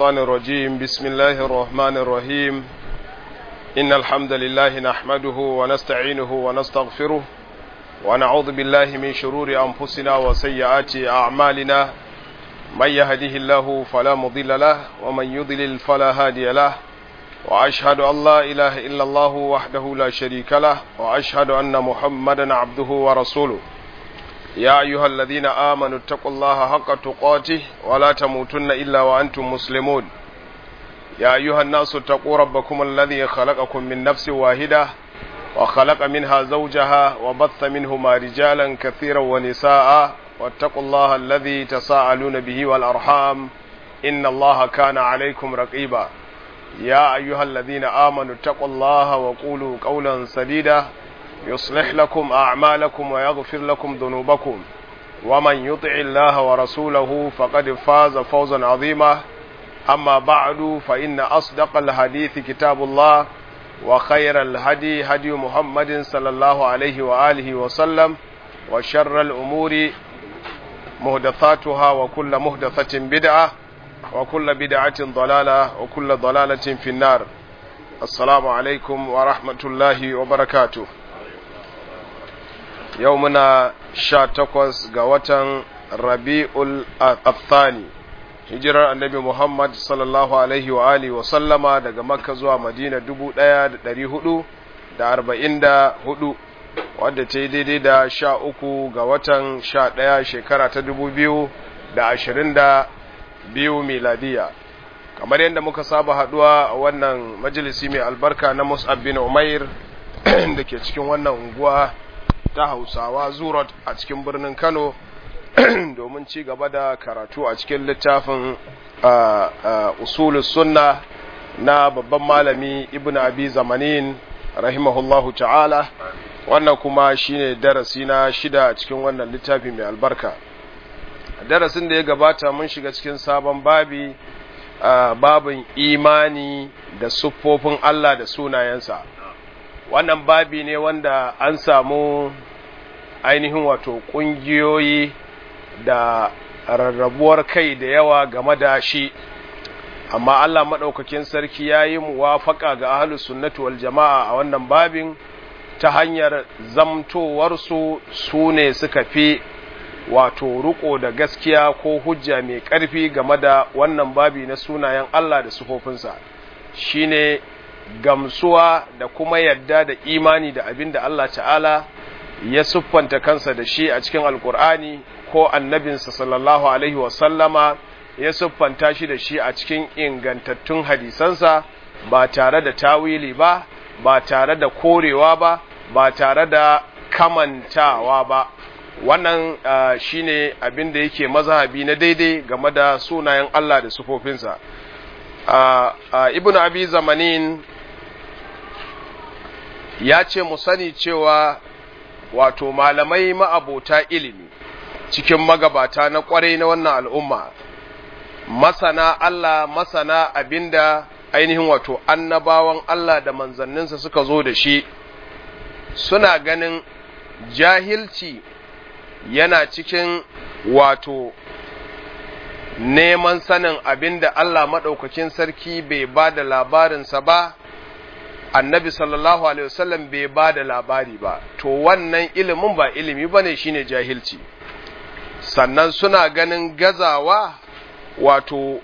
الشيطان الرجيم بسم الله الرحمن الرحيم إن الحمد لله نحمده ونستعينه ونستغفره ونعوذ بالله من شرور أنفسنا وسيئات أعمالنا من يهده الله فلا مضل له ومن يضلل فلا هادي له وأشهد أن لا إله إلا الله وحده لا شريك له وأشهد أن محمدا عبده ورسوله يا أيها الذين آمنوا اتقوا الله حق تقاته ولا تموتن إلا وأنتم مسلمون يا أيها الناس اتقوا ربكم الذي خلقكم من نفس واحدة وخلق منها زوجها وبث منهما رجالا كثيرا ونساء واتقوا الله الذي تساءلون به والأرحام إن الله كان عليكم رقيبا يا أيها الذين آمنوا اتقوا الله وقولوا قولا سديدا يصلح لكم أعمالكم ويغفر لكم ذنوبكم ومن يطع الله ورسوله فقد فاز فوزا عظيما أما بعد فإن أصدق الحديث كتاب الله وخير الهدي هدي محمد صلى الله عليه وآله وسلم وشر الأمور مهدثاتها وكل مهدثة بدعة وكل بدعة ضلالة وكل ضلالة في النار السلام عليكم ورحمة الله وبركاته yau muna sha takwas ga watan rabi'ul athani hijirar annabi muhammad sallallahu alaihi wa alihi wa sallama daga makka zuwa madina dubu ɗaya da ɗari hudu da arba'in da hudu wadda ta yi daidai da sha uku ga watan sha ɗaya shekara ta dubu biyu da ashirin da biyu miladiya kamar yadda muka saba haɗuwa a wannan majalisi mai albarka na mus'ab bin umair da ke cikin wannan unguwa ta hausawa zurot a cikin birnin kano domin ci gaba da karatu a cikin littafin usulus sunna na babban malami ibn abi zamanin rahimahullahu ta'ala wannan kuma shine darasi na shida a cikin wannan littafi mai albarka darasin da ya gabata mun shiga cikin sabon babi babin imani da siffofin Allah da sunayensa wannan babi ne wanda an samu ainihin wato ƙungiyoyi da rarrabuwar kai da yawa game da shi amma Allah maɗaukakin sarki ya yi muwafaƙa ga ahalus sunnati wal jama'a a wannan babin ta hanyar zamtowarsu su ne suka fi wato riko da gaskiya ko hujja mai ƙarfi game da wannan babi na sunayen Allah da sufofinsa shine gamsuwa da kuma yadda da imani da abin da Allah ta'ala ya siffanta kansa da shi a cikin alkur'ani ko annabinsa sallallahu alaihi wasallama ya siffanta shi da shi a cikin ingantattun hadisansa ba tare da tawili ba ba tare da korewa ba ba tare da kamantawa ba wannan uh, shine abin da yake mazhabi na daidai game da sunayen Allah da sufofinsa uh, uh, ibn abi zamanin ya ce mu sani cewa wato malamai ma'abota ilimi cikin magabata na kwarai na wannan al'umma masana Allah masana abinda ainihin wato annabawan Allah da manzanninsa suka zo da shi suna ganin jahilci yana cikin wato neman sanin abinda Allah maɗaukakin sarki bai ba da labarinsa ba annabi sallallahu alaihi wasallam bai ba da labari ba to wannan ilimin ba ilimi bane shine jahilci sannan suna ganin gazawa wato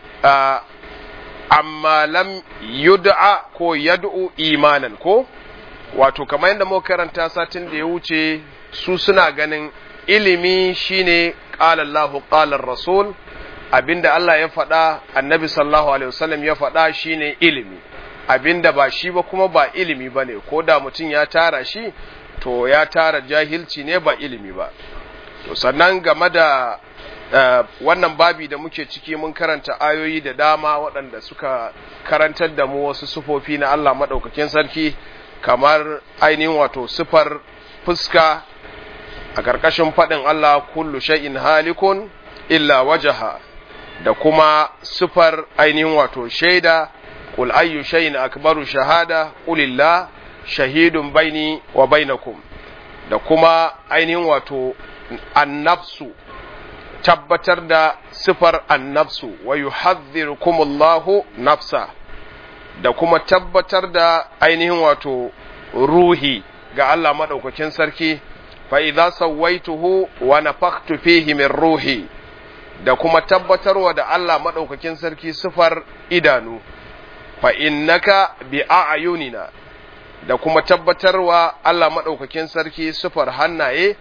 amma lam yud'a ko yad'u imanan ko wato kamar yadda muka karanta satin da ya wuce su suna ganin ilimi shine qala Allahu qala rasul abinda Allah ya faɗa annabi sallallahu alaihi wasallam ya faɗa shine ilimi abinda ba shi ba kuma ba ilimi ba ne ko da mutum ya tara shi to ya tara jahilci ne ba ilimi ba to sannan game da uh, wannan babi da muke ciki mun karanta ayoyi da dama waɗanda suka karantar da mu wasu sufofi na Allah maɗaukakin sarki kamar ainihin wato sifar fuska a ƙarƙashin faɗin Allah kullu shay'in halikun illa wajaha da kuma sifar ainihin wato shaida قل أي شيء أكبر شهادة قل الله شهيد بيني وبينكم da kuma ainihin wato annafsu tabbatar da sifar annafsu wa yuhadhdhirukumullahu nafsa da kuma tabbatar da ainihin wato ruhi ga Allah madaukakin sarki fa idza sawaituhu wa nafakhtu fihi min ruhi da kuma tabbatarwa da Allah madaukakin sarki sifar idanu fa innaka bi a'yunina da kuma tabbatarwa Allah madaukakin sarki sifar hannaye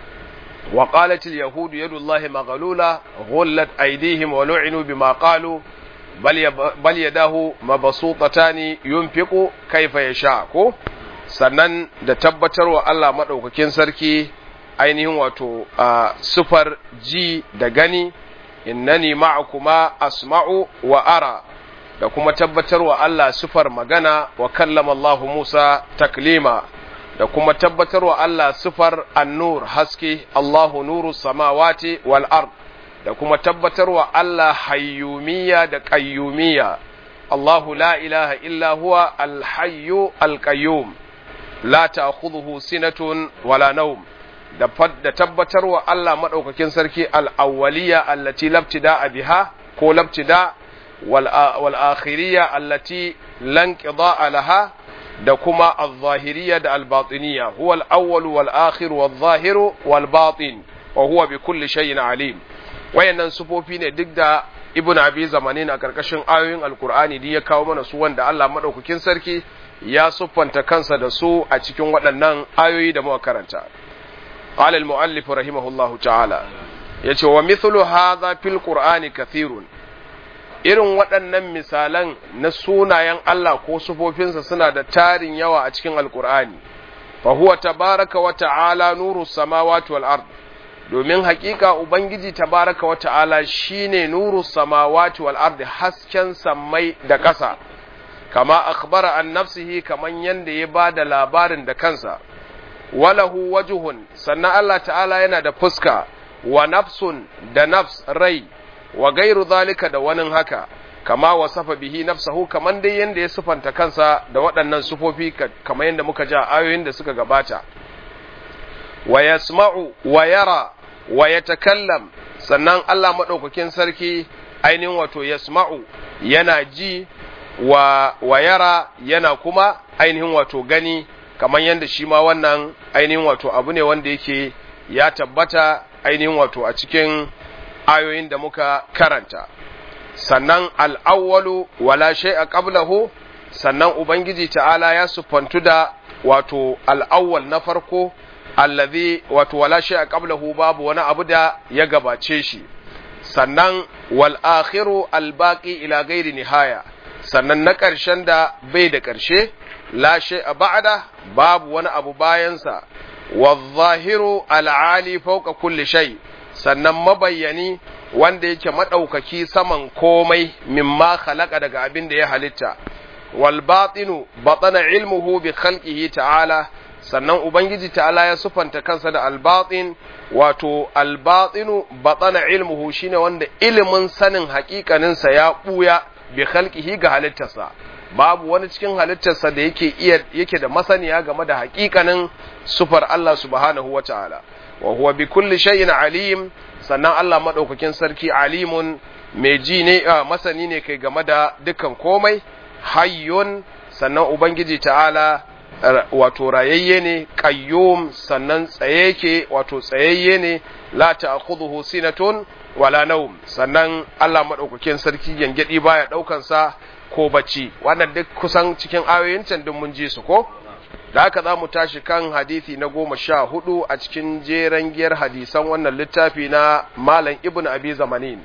wa qalat al yahud yadullahi maghlula ghullat aydihim wa lu'inu bima qalu bal bal yadahu mabsutatani yunfiqu kayfa yasha ko sannan da tabbatarwa Allah madaukakin sarki ainihin wato sifar ji da gani innani ma'akuma asma'u wa ara da kuma tabbatarwa Allah sifar magana wa kallama Allah Musa taklima da kuma tabbatarwa Allah sifar annur haske Allahu nuru samawati wal ard da kuma tabbatarwa Allah hayyumiyya da qayyumiyya Allahu la ilaha illa huwa al-hayyu al-qayyum la ta'khudhuhu sinatun wala nawm da da tabbatarwa Allah madaukakin sarki al-awwaliyya allati labtida biha ko labtida wal akhiriyya allati lan qidaa laha da kuma al-zahiriyya da al-batiniyya huwa al-awwal wal akhir wal zahiru wal batin wa huwa bi kulli shay'in alim wayannan sufofi ne duk da ibnu abi zamanin a karkashin ayoyin alqur'ani da ya kawo mana su wanda Allah madaukakin sarki ya siffanta kansa da su a cikin waɗannan ayoyi da muka karanta قال المؤلف رحمه الله تعالى yace wa mithlu hadha fil qur'ani kathirun irin waɗannan misalan na sunayen Allah ko sufofinsa suna da tarin yawa a cikin alqur'ani fa huwa tabaraka wa ta'ala nuru samawati wal ard domin hakika ubangiji tabaraka wa ta'ala shine nuru samawati wal ard hasken sammai da ƙasa kama akhbara an nafsihi kaman yanda ya bada labarin da kansa walahu wajuhun sannan Allah ta'ala yana da fuska wa nafsun da nafs rai wa gairu zalika da wani haka kama wasafa bihi nafsahu kaman dai yanda ya sufanta kansa da waɗannan sufofi kamar yanda muka ja ayoyin da suka gabata wa yasma'u wa yara wa yatakallam sannan Allah madaukakin sarki ainihin wato yasma'u yana ji wa, wa yara yana kuma ainihin wato gani kamar yadda shi ma wannan ainihin wato abu ne wanda yake ya tabbata ainihin wato a cikin ayoyin da muka karanta sannan al'awwalu wala shay'a qablahu sannan ubangiji ta'ala ya sufantu da wato al'awwal na farko allazi wato wala shay'a qablahu babu wani abu da ya gabace shi sannan wal akhiru al baqi ila ghairi nihaya sannan na ƙarshen da bai da ƙarshe la a ba'da babu wani abu bayansa wadh-zahiru al-ali fawqa kulli shay sannan mabayyani wanda yake madaukaki saman komai mimma khalaqa daga abin da ya halitta wal batinu batana ilmuhu bi khalqihi ta'ala sannan ubangiji ta'ala ya sufanta kansa da al-batin wato al-batinu batana ilmuhu shine wanda ilimin sanin haƙiƙaninsa ya buya bi khalqihi ga halittarsa babu wani cikin halittarsa da yake iya yake da masaniya game da hakikanin sufar Allah subhanahu wataala wa huwa bi kulli shay'in alim sannan Allah madaukakin sarki alimun mai ji ne masani ne kai game da dukkan komai hayyun sannan ubangiji ta'ala wato rayayye ne qayyum sannan tsaye yake wato tsayayye ne la ta'khudhuhu sinatun wala naum sannan Allah madaukakin sarki gangadi baya daukan sa ko bacci wannan duk kusan cikin ayoyin can duk mun ji su ko da haka za mu tashi kan hadisi na goma sha hudu a cikin jeren giyar hadisan wannan littafi na malam ibn abi zamanin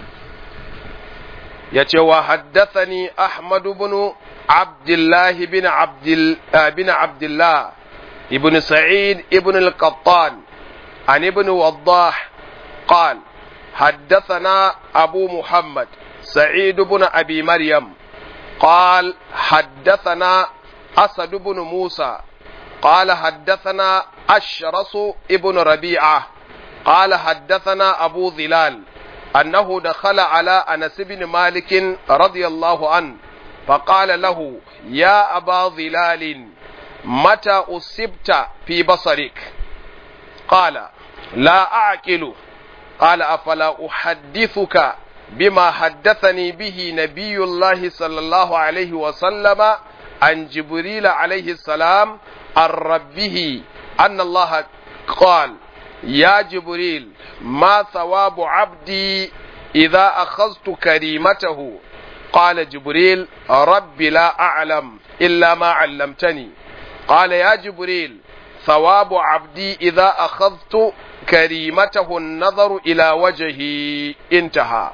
ya ce wa haddathani ahmadu bin abdullah bin abdul bin abdullah ibn sa'id ibn al-qattan an ibn waddah قال حدثنا أبو محمد سعيد بن أبي مريم قال حدثنا أسد بن موسى قال حدثنا أشرس ابن ربيعة قال حدثنا أبو ظلال أنه دخل على أنس بن مالك رضي الله عنه فقال له يا أبا ظلال متى أصبت في بصرك قال لا أعقل قال أفلا أحدثك بما حدثني به نبي الله صلى الله عليه وسلم عن جبريل عليه السلام عن ربه أن الله قال يا جبريل ما ثواب عبدي إذا أخذت كريمته قال جبريل رب لا أعلم إلا ما علمتني قال يا جبريل ثواب عبدي إذا أخذت كريمته النظر إلى وجهه انتهى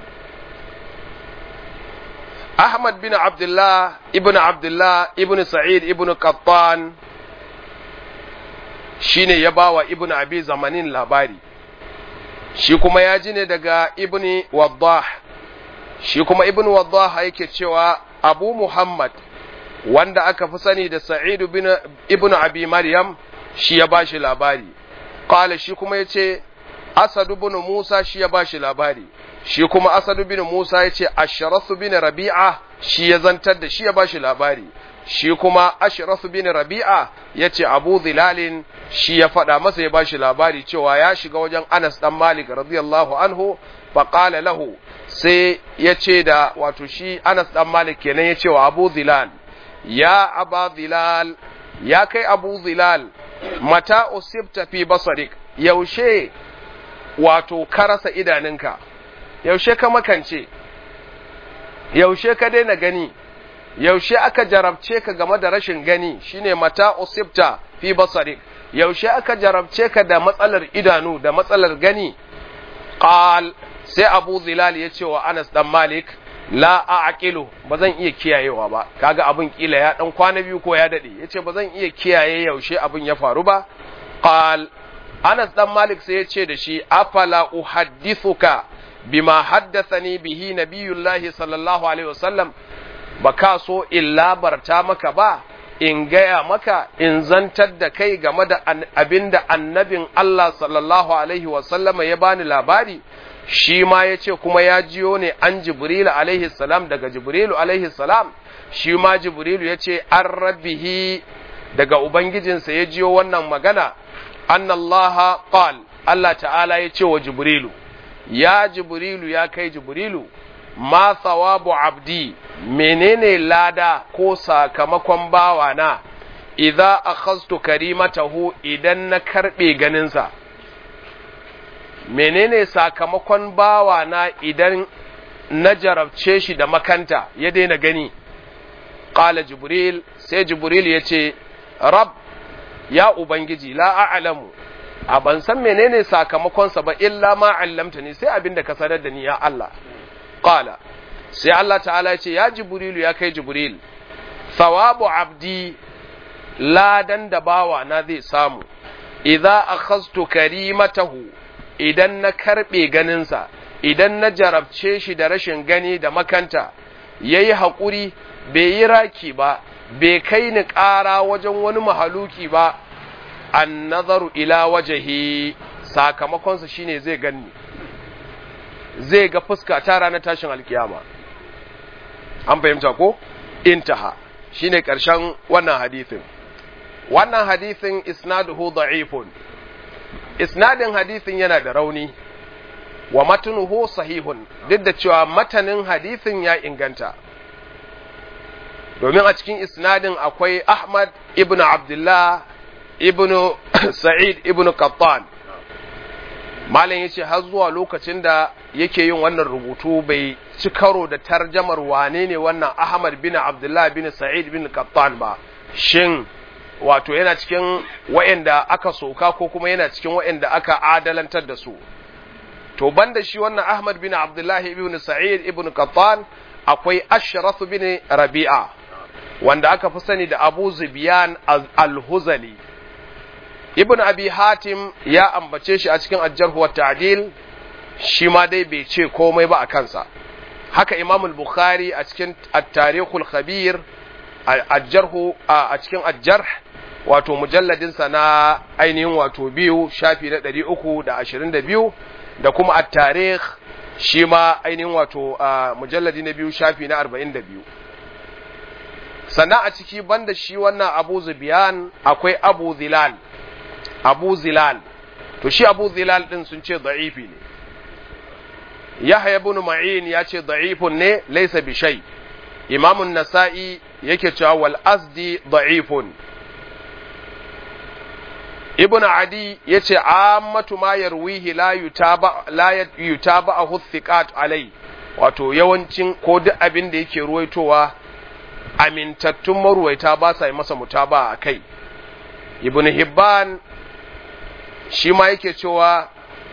أحمد بن عبد الله ابن عبد الله ابن سعيد ابن قطان shine ya bawa ibn abi zamanin labari shi kuma ya ji ne daga ibn waddah shi kuma ibn waddah yake cewa abu muhammad wanda aka fi sani da sa'id bin ibn abi maryam shi ya bashi labari qala shi kuma yace asad ibn musa shi ya bashi labari shi kuma asad bin musa yace ashraf bin rabi'a shi ya zantar da shi ya bashi labari shi kuma ashraf bin rabi'a yace abu zilalin shi ya faɗa masa ya bashi labari cewa ya shiga wajen anas dan malik radiyallahu anhu fa qala lahu sai yace da wato shi anas dan malik kenan yace wa abu zilal ya aba zilal ya kai abu zilal mata usibta fi basarik yaushe wato ka rasa idaninka yaushe ka makance yaushe ka daina gani yaushe aka jarabce ka game da rashin gani shine mata usibta fi basarik yaushe aka jarabce ka da matsalar idanu da matsalar gani qal sai abu zilal ya ce wa anas dan malik la a'qilu ba zan iya kiyayewa ba kaga abin kila ya dan kwana biyu ko ya dade yace ba zan iya kiyaye yaushe abin ya faru ba qal anas dan malik sai ya ce da shi afala uhaddithuka bima haddathani bihi nabiyullahi sallallahu alaihi wasallam ba ka so in labarta maka ba in gaya maka in zantar da kai game da abin da annabin Allah sallallahu alaihi wasallama ya bani labari shi ma ya ce kuma ya jiyo ne an jibrilu alaihi salam daga jibrilu alaihi salam shi ma jibrilu ya ce an rabbihi daga ubangijinsa ya jiyo wannan magana annallaha qal Allah ta'ala ya ce wa jibrilu ya jibrilu ya kai jibrilu ma thawabu abdi menene lada ko sakamakon bawana idza akhadtu karimatahu idan na karbe ganinsa menene sakamakon bawana idan na jarabce shi da makanta ya daina gani qala jibril sai jibril ya ce rab ya ubangiji la a'lamu a ban san menene sakamakonsa ba illa ma allamtani sai abinda ka sanar da ni ya Allah qala sai Allah ta'ala ya ce ya jibrilu ya kai jibril thawabu abdi ladan da bawa na zai samu idza akhadtu karimatahu idan na karbe ganinsa idan na jarabce shi da rashin gani da makanta yayi haƙuri bai yi raki ba bai kai ni ƙara wajen wani mahaluki ba an nazaru ila wajahi sakamakonsa shine zai ganni zai ga fuska ta ranar tashin alkiyama an fahimta ko intaha shine karshen wannan hadithin wannan hadithin isnaduhu da'ifun isnadin hadithin yana da rauni wa matanuhu sahihun duk da cewa matanin hadithin ya inganta domin a cikin isnadin akwai Ahmad ibn Abdullah ibn Sa'id ibn Qattan malam yace har zuwa lokacin da yake yin wannan rubutu bai ci karo da tarjamar wane ne wannan Ahmad bin Abdullah bin Sa'id bin Qattan ba shin wato yana cikin wa'anda aka soka ko kuma yana cikin wa'anda aka adalantar da su to banda shi wannan Ahmad bin Abdullah ibn Sa'id ibn Qattan akwai Ashraf bin Rabi'a wanda aka fi sani da Abu Zubiyan al-Huzali Ibn Abi Hatim ya ambace shi a cikin Ajjarhu wa Ta'dil shi ma dai bai ce komai ba a kansa haka Imam al-Bukhari a cikin At-Tarikhul Khabir Ajjarhu a cikin Ajjarh wato mujalladin sa na ainihin wato biyu shafi na 322 da kuma At-Tarikh shi ma ainihin wato mujalladi na biyu shafi na 42 sannan a ciki banda shi wannan abu zubiyan akwai abu zilal abu zilal to shi abu zilal din sun ce da'ifi ne yahya ibn ma'in ya ce da'ifun ne laysa bi shay imam an-nasa'i yake cewa wal asdi da'ifun ibn adi yace ammatu ma yarwihi la yutaba la yutaba'ahu thiqat alai wato yawancin ko duk abin da yake ruwaitowa amintattun maruwaita ba sa yi masa mutaba a kai ibn hibban shi ma yake cewa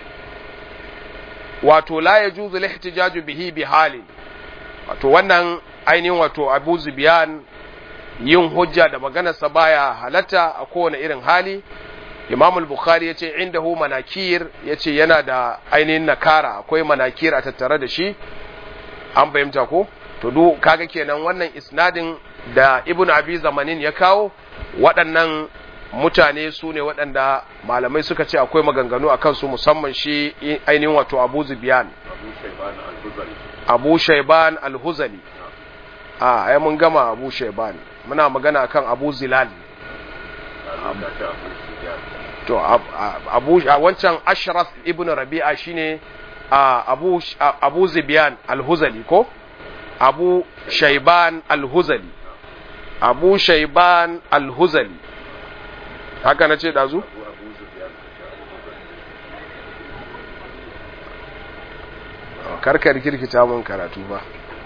wato la yajuzu lihtijaju bihi bi halin wato wannan ainihin wato abu zubiyan yin hujja da maganarsa baya halatta a kowane irin hali imam al-bukhari ya ce indahu manakir ya ce yana da ainihin nakara akwai manakir a tattare da shi an fahimta ko to du kaga kenan wannan isnadin da ibn abi zamanin ya kawo waɗannan mutane su ne waɗanda malamai suka ce akwai maganganu a kansu musamman shi ainihin wato abu zubiyan abu shaiban al-huzali a ai mun gama abu shaiban muna magana akan abu zilal to abu wancan ashraf ibn rabi'a shine abu abu zibiyan al-huzali ko abu shaiban al-huzali abu shaiban al-huzali haka na ce dazu karkar kirkita mun karatu ba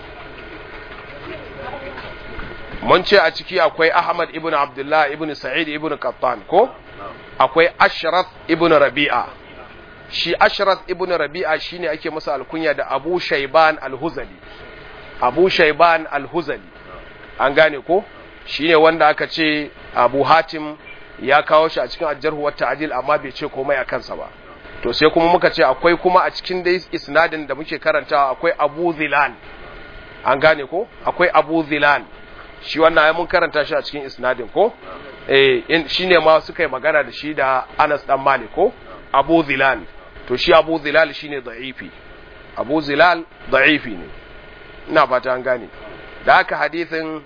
mun ce a ciki akwai ahmad ibn abdullah ibn sa'id ibn qattan ko akwai ashraf ibn rabi'a shi ashraf ibn rabi'a shine ake masa alkunya da abu shaiban al-huzali abu shaiban al-huzali an gane ko shine wanda aka ce abu hatim ya kawo shi a cikin ajarhu wa ta'dil amma bai ce komai a kansa ba to sai kuma muka ce akwai kuma a cikin dai isnadin da muke karantawa akwai abu zilal an gane ko akwai abu zilal shi wannan ya mun karanta shi a cikin isnadin ko eh shine ma suka yi magana da shi da Anas dan Malik ko Abu Zilal to shi Abu Zilal shine da'ifi Abu Zilal da'ifi ne ina fata an gane da haka hadisin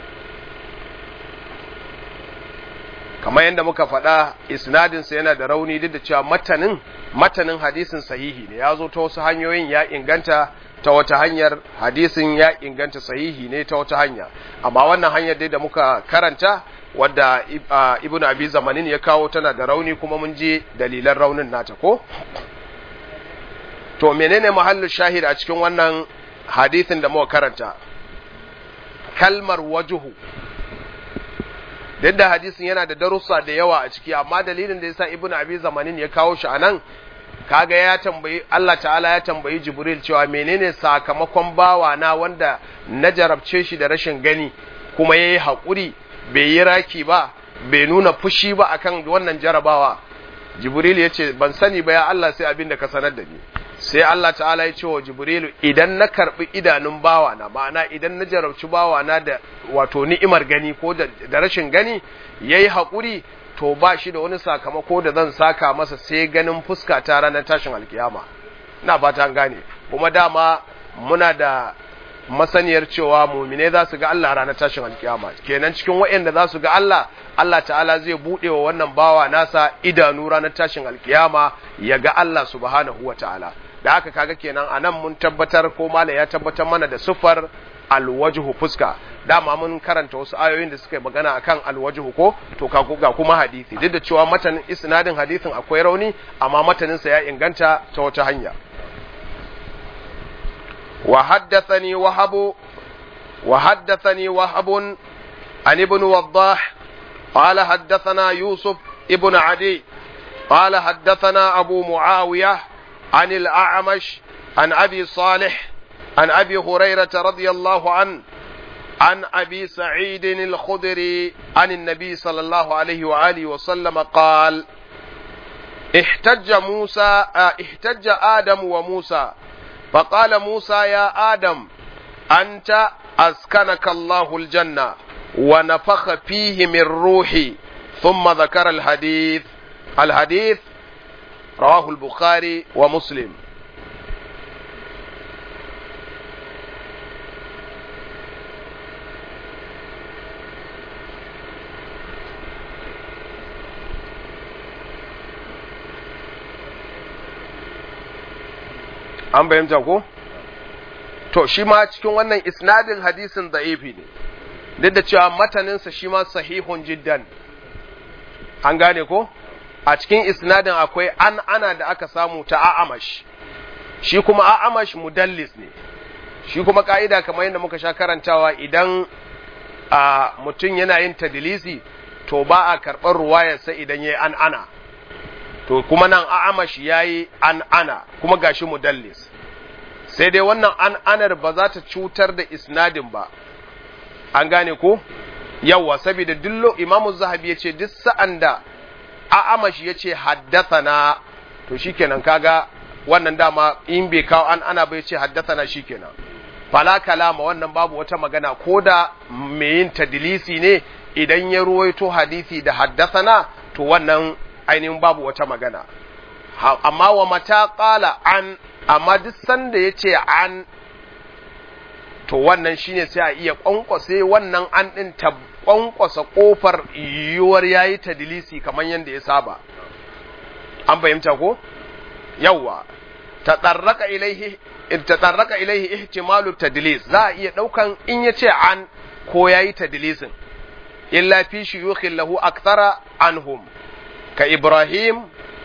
kamar yadda muka faɗa isnadin sa yana da rauni duk da cewa matanin matanin hadisin sahihi ne ya zo ta wasu hanyoyin ya inganta ta wata hanyar hadisin ya inganta sahihi ne ta wata hanya amma wannan hanyar dai da muka karanta wadda ibnu abi zamanin ya kawo tana da rauni kuma mun je dalilan raunin nata ko to menene mahallu shahid a cikin wannan hadisin da muka karanta kalmar wajuhu duk da hadisin yana da darussa da yawa a ciki amma dalilin da yasa ibnu abi zamanin ya kawo shi anan kaga ya tambayi Allah ta'ala ya tambayi Jibril cewa menene sakamakon bawa na wanda na jarabce shi da rashin gani kuma yayi hakuri bai yi raki ba bai nuna fushi ba akan wannan jarabawa Jibril ya ce ban sani ba ya Allah sai abin da ka sanar da ni sai Allah ta'ala ya ce wa Jibrilu idan na karbi idanun bawa na ma'ana idan na jarabci bawa na da wato ni'imar gani ko da rashin gani yayi hakuri to ba shi da wani sakamako da zan saka masa sai ganin fuska ta ranar tashin alkiyama ina fata an gane kuma dama muna da masaniyar cewa mumine za su ga Allah ranar tashin alkiyama kenan cikin waɗanda za su ga Allah Allah ta'ala zai buɗe wa wannan bawa nasa idanu ranar tashin alkiyama ya ga Allah subhanahu wa ta'ala da haka kaga kenan anan mun tabbatar ko mala ya tabbatar mana da sufar alwajhu fuska dama mun karanta wasu ayoyin da suka yi magana akan alwajhu ko to ga kuma hadisi duk da cewa matanin isnadin hadisin akwai rauni amma matanin sa ya inganta ta wata hanya wa haddathani wahab wa haddathani wahab an ibn waddah qala haddathana yusuf ibn adi قال حدثنا أبو معاوية عن الأعمش عن أبي صالح عن أبي هريرة رضي الله عنه عن أبي سعيد الخدري عن النبي صلى الله عليه وآله وسلم قال احتج موسى احتج آدم وموسى فقال موسى يا آدم أنت أسكنك الله الجنة ونفخ فيه من روحي ثم ذكر الحديث الحديث رواه البخاري ومسلم an bayyanta ko to shi ma cikin wannan isnadin hadisin da'ifi ne duk da cewa mataninsa shi ma sahihun jiddan an gane ko a cikin isnadin akwai an ana da aka samu ta a'amash shi kuma a'amash mudallis ne shi kuma ka'ida kamar yadda muka sha karantawa idan a mutum yana yin tadilisi to ba a karɓar ruwayarsa idan ya yi an ana to kuma nan a'amash ya yi an ana kuma gashi mudallis sai dai wannan an anar ba za ta cutar da isnadin ba an gane ko yawa saboda dillo imamu zahabi ya ce duk sa'an da a'amash ya ce haddathana to shikenan kaga wannan dama in bai kawo an ana bai ce haddathana shikenan fala kalama wannan babu wata magana ko da mai yin tadilisi ne idan ya ruwaito hadisi da haddathana to wannan ainihin babu wata magana amma wa mata qala an amma duk sanda ya ce an to wannan shine sai a iya kwankwase wannan an ɗin ta kwankwasa ƙofar yiwuwar ya yi tadilisi kamar yadda ya saba an fahimta ko yawwa ta tsarraka ilaihi ta tsarraka ilaihi ihtimalu tadlis za a iya ɗaukan in ya ce an ko ya yi tadilisin illa fi shuyukhin lahu akthara anhum ka ibrahim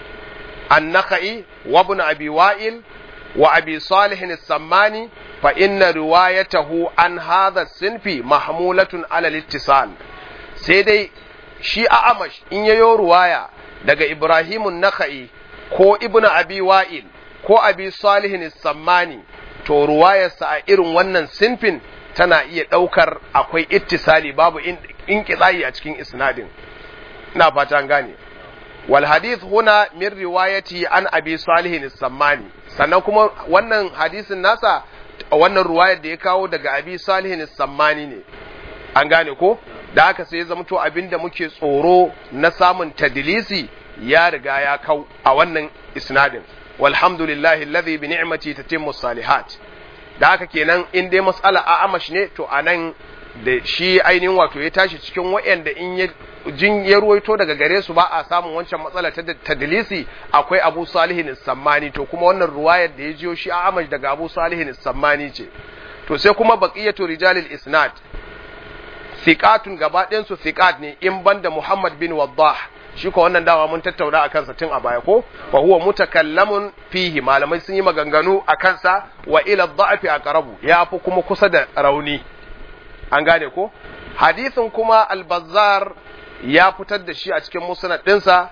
النخعي وابن أبي وائل وأبي صالح السماني فإن روايته عن هذا الصنف محمولة على الاتصال سيدي شي أعمش إن يو رواية دقى إبراهيم النخعي كو ابن أبي وائل كو أبي صالح السماني to ruwayarsa a irin wannan sinfin tana iya ɗaukar akwai ittisali babu in a cikin isnadin ina fata gane والحديث هنا من روايتي عن أبي صالح السماني sannan kuma wannan hadisin nasa wannan ruwayar da ya kawo daga abi salihin sammani ne an gane ko da haka sai ya zamto abinda muke tsoro na samun tadilisi ya riga ya kau a wannan isnadin walhamdulillahi alladhi bi ni'mati tatimmu salihat da haka kenan in dai mas'ala a amash ne to anan da shi ainihin wato ya tashi cikin wayanda in ya jin ya ruwaito daga gare su ba a samun wancan matsala ta tadlisi akwai Abu Salihin Sammani to kuma wannan ruwayar da ya jiyo shi a Amash daga Abu Salihin Sammani ce to sai kuma baqiyatu rijalil isnad thiqatun gaba ɗayan su thiqat ne in banda Muhammad bin Waddah shi ko wannan dama mun tattauna akan sa tun a baya ko fa huwa mutakallamun fihi malamai sun yi maganganu akan sa wa ila dha'fi aqrabu ya fi kuma kusa da rauni an gane ko hadisin kuma al-Bazzar ya fitar da shi a cikin musnad ɗinsa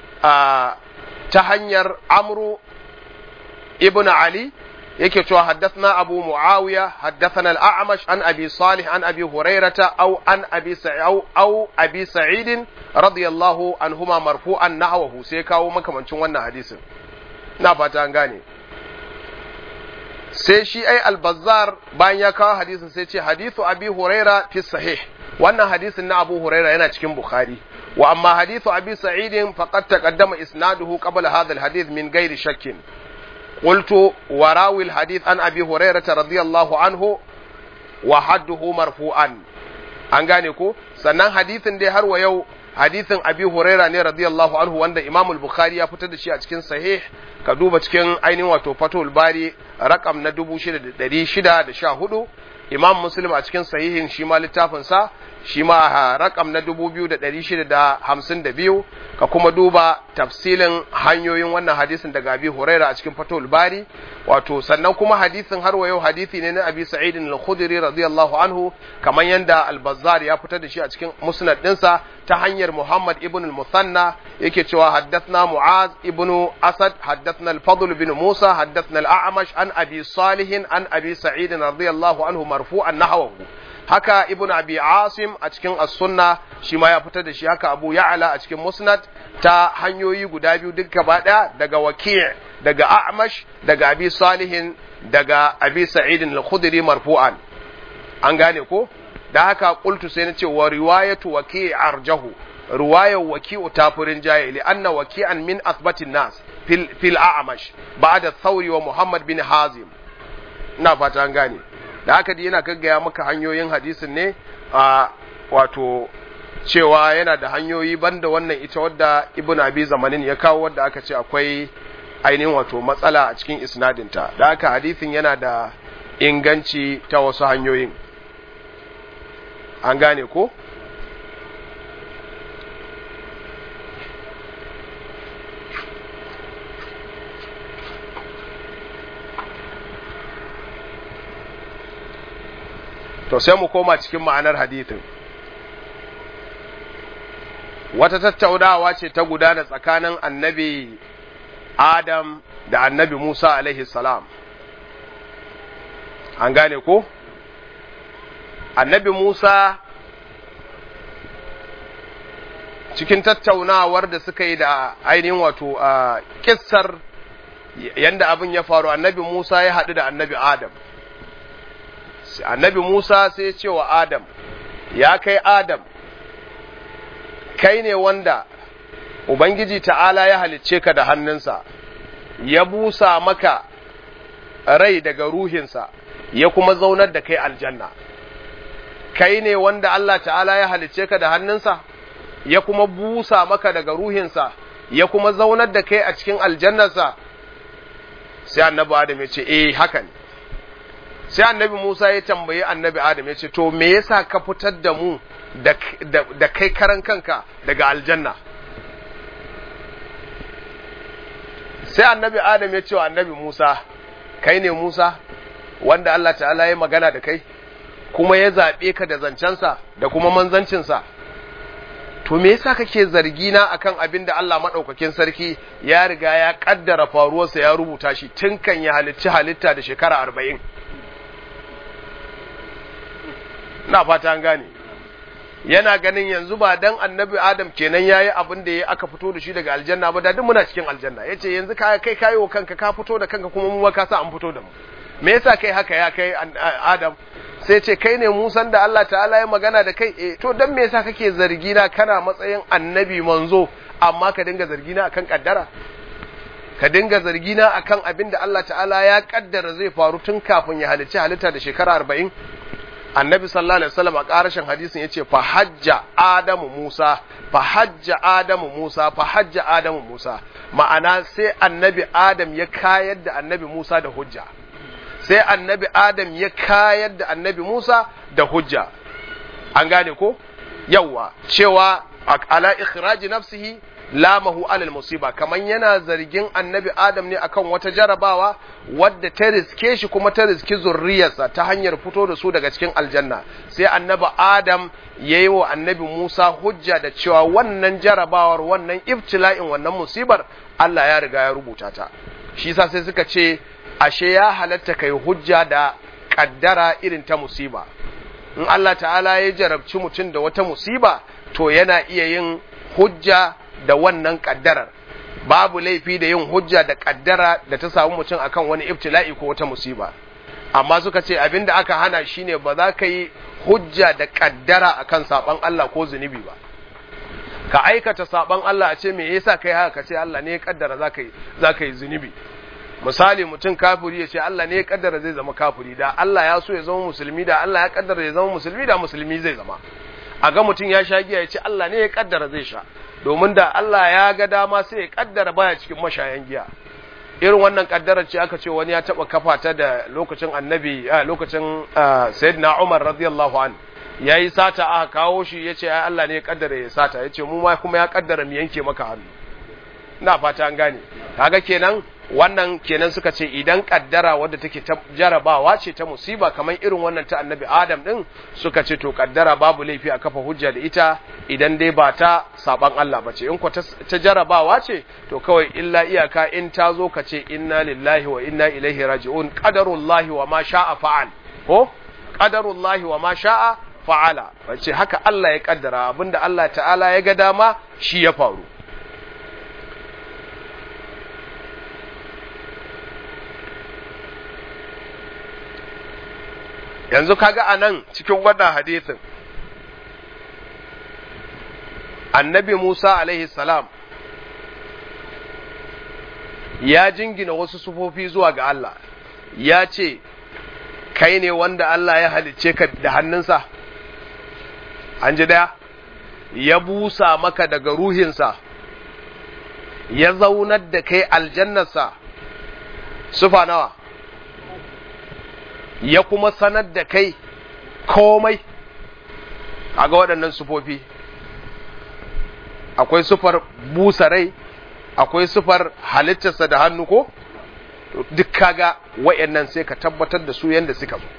ta hanyar amru ibn ali yake cewa haddathna abu muawiya haddathana al-a'mash an abi salih an abi hurairata aw an abi sa'id aw abi sa'id radiyallahu anhuma marfu'an nahwahu sai kawo makamancin wannan hadisin ina fata an gane sai shi ai al-bazzar bayan ya kawo hadisin sai ce hadithu abi huraira fi sahih wannan hadisin na Abu Huraira yana cikin Bukhari wa amma hadithu Abi Sa'id faqad taqaddama isnaduhu qabla hadha al-hadith min ghairi shakkin qultu wa rawi al-hadith an Abi Hurairah radiyallahu anhu wa hadduhu marfu'an an gane ko sannan hadithin dai har wa yau hadithin Abi Huraira ne radiyallahu anhu wanda Imam al-Bukhari ya fitar da shi a cikin sahih ka duba cikin ainihin wato Fathul Bari rakam na 6614 Imam Muslim a cikin sahihin shi ma littafin sa shi ma rakam na 2652 ka kuma duba tafsilin hanyoyin wannan hadisin daga Abi Huraira a cikin Fathul Bari wato sannan kuma hadisin har wa yau hadisi ne na Abi Sa'id al-Khudri radiyallahu anhu kamar yanda Al-Bazzar ya fitar da shi a cikin Musnad ɗinsa ta hanyar Muhammad ibn al-Musanna yake cewa haddathna Mu'az ibn Asad haddathna al-Fadl bin Musa haddathna al-A'mash an Abi Salih an Abi Sa'id radiyallahu anhu marfu'an nahwahu haka ibn abi asim a cikin as-sunna shi ma ya fitar da shi haka abu ya'la a cikin musnad ta hanyoyi guda biyu duk gaba daya daga waki' daga a'mash daga abi salihin daga abi sa'id al-khudri marfu'an an gane ko da haka qultu sai na ce wa riwayatu waki' arjahu riwayar waki'u tafurin jaye li anna waki'an min athbatin nas fil fil a'mash ba'da thawri wa muhammad bin hazim ina fata an gane da haka dai yana gaggaya maka hanyoyin hadisin ne a wato cewa yana da hanyoyi banda wannan ita wadda ibn abi zamanin ya kawo wadda aka ce akwai ainihin wato matsala a cikin isnadinta da haka hadithin yana da inganci ta wasu hanyoyin an gane ko to sai mu koma cikin ma'anar hadithin wata tattaunawa ce ta gudana tsakanin annabi Adam da annabi Musa alaihi salam an gane ko annabi Musa cikin tattaunawar da suka yi da ainihin wato a kissar yanda abin ya faru annabi Musa ya haɗu da annabi Adam annabi Musa sai ya ce wa Adam ya kai Adam kai ne wanda Ubangiji ta'ala ya halicce ka da hannunsa, ya busa maka rai daga ruhinsa, ya kuma zaunar da kai aljanna. Kai ne wanda Allah ta'ala ya halicce ka da hannunsa, ya kuma busa maka daga ruhinsa, ya kuma zaunar da kai a cikin aljannarsa. Sai annabi Adam ya ce, Eh, haka ne. Sai annabi Musa ya tambayi annabi Adam ya ce, To, me yasa ka fitar da mu da kai karan kanka daga aljanna? sai annabi adam ya ce wa annabi musa kai ne musa wanda allah ta'ala ya magana da kai kuma ya zaɓe ka da zancensa da kuma manzancinsa to me yasa kake zargi na akan abin da allah maɗaukakin sarki ya riga ya ƙaddara faruwarsa ya rubuta shi tun kan ya halicci halitta da shekara arba'in na fata an gane yana ganin yanzu ba dan annabi adam kenan yayi abin da ya aka fito da shi daga aljanna ba da duk muna cikin aljanna yace yanzu kai kai kai wa kanka ka fito da kanka kuma mu ka sa an fito da mu me yasa kai haka ya kai adam sai ce kai ne musan da Allah ta'ala ya magana da kai eh to dan me yasa kake zargi na kana matsayin annabi manzo amma ka dinga zargi na akan kaddara ka dinga zargi na akan abin da Allah ta'ala ya kaddara zai faru tun kafin ya halicci halitta da shekara arba'in annabi sallallahu alaihi wasallam a ƙarashin hadisin yace fa hajja adamu musa fa hajja adamu musa fa hajja adamu musa ma'ana sai annabi adam ya kayar da annabi musa da hujja sai annabi adam ya kayar da annabi musa da hujja an gane ko yawa cewa ala ikhraji nafsihi lamahu alal musiba kaman yana zargin annabi adam ne akan wata jarabawa wadda ta riske shi kuma ta riski zurriyarsa ta hanyar fito da su daga cikin aljanna sai annabi adam ya yi wa annabi musa hujja da cewa wannan jarabawar wannan ibtila'in wannan musibar allah ya riga ya rubuta ta shi sa sai suka ce ashe ya halatta kai hujja da kaddara irin ta musiba in allah ta'ala ya jarabci mutum da wata musiba to yana iya yin hujja da wannan kaddarar babu laifi da yin hujja da kaddara da ta samu mutum akan wani ibtila'i ko wata musiba amma suka ce abinda aka hana shine ba za ka yi hujja da kaddara akan saban Allah ko zunubi ba ka aikata saban Allah a ce me yasa kai haka ka ce Allah ne ya kaddara zaka yi zaka yi zunubi misali mutum kafiri ya ce Allah ne ya kaddara zai zama kafiri da Allah ya so ya zama musulmi da Allah ya kaddara ya zama musulmi da musulmi zai zama a ga mutum ya sha giya ya ce Allah ne ya kaddara zai sha domin da Allah ya ga dama sai ya kaddara baya cikin mashayan giya irin wannan kaddarar ce aka ce wani ya taba kafa ta da lokacin annabi a lokacin sayyidina Umar radiyallahu an yayi sata aka kawo shi yace ai Allah ne ya kaddara ya sata yace mu ma kuma ya kaddara mu yanke maka hannu ina fata an gane kaga kenan wannan kenan suka ce idan kaddara wadda take ta jarabawa ce ta musiba kamar irin wannan ta annabi adam din suka ce to kaddara babu laifi a kafa hujja da ita idan dai ba ta saban Allah ba ce in ko ta jarabawa ce to kawai illa iyaka in ta zo ka ce inna lillahi wa inna ilaihi raji'un qadarullahi wa ma sha'a fa'al ko qadarullahi wa ma sha'a fa'ala wace haka Allah ya kaddara abinda Allah ta'ala ya ga dama shi ya faru yanzu kaga a nan cikin wannan hadisin annabi Musa alaihi salam ya jingina wasu sufofi zuwa ga Allah ya ce kai ne wanda Allah ya halicce ka da hannunsa an ji daya ya busa maka daga ruhinsa ya zaunar da kai aljannarsa sufa nawa ya kuma sanar da kai komai a ga waɗannan sufofi akwai sufar busa rai akwai sufar halittarsa da hannu ko duk kaga wayannan sai ka tabbatar da su yadda suka zo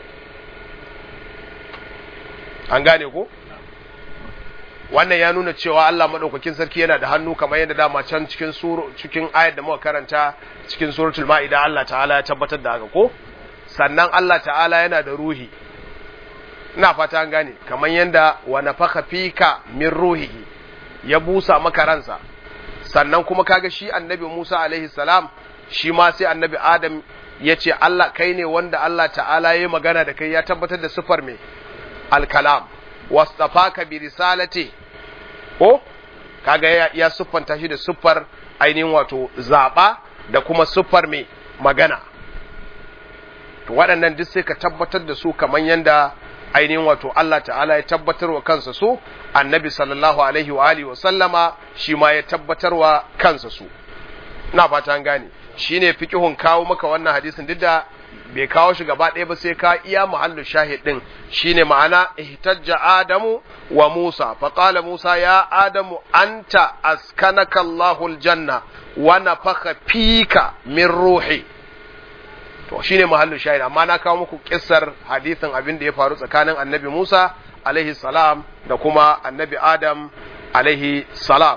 an gane ko wannan ya nuna cewa Allah madaukakin sarki yana da hannu kamar yadda dama can cikin suru cikin ayar da muka karanta cikin suratul maida Allah ta'ala ya tabbatar da haka ko sannan Allah ta'ala yana da ruhi ina fata an gane kamar yadda wa nafakha fika min ruhihi ya busa maka ransa sannan kuma kaga shi annabi Musa alaihi salam shi ma sai annabi Adam ya ce Allah kai ne wanda Allah ta'ala ya magana da kai ya tabbatar da sifar me alkalam wastafaka bi risalati ko kaga ya, ya siffanta shi da siffar ainihin wato zaba da kuma siffar me magana to waɗannan duk sai ka tabbatar da su kamar yanda ainihin wato Allah ta'ala ya tabbatar wa kansa su annabi sallallahu alaihi wa alihi wa sallama shi ma ya tabbatar wa kansa su ina fata an gane shine fiqhun kawo maka wannan hadisin duk da bai kawo shi gaba ɗaya ba sai ka iya muhallu shahid din shine ma'ana ihtajja adamu wa musa fa qala musa ya adamu anta askanaka Allahu aljanna wa nafakha fika min ruhi to shine muhallu shahid amma na kawo muku kissar hadisin abin da ya faru tsakanin annabi Musa alaihi salam da kuma annabi Adam alaihi salam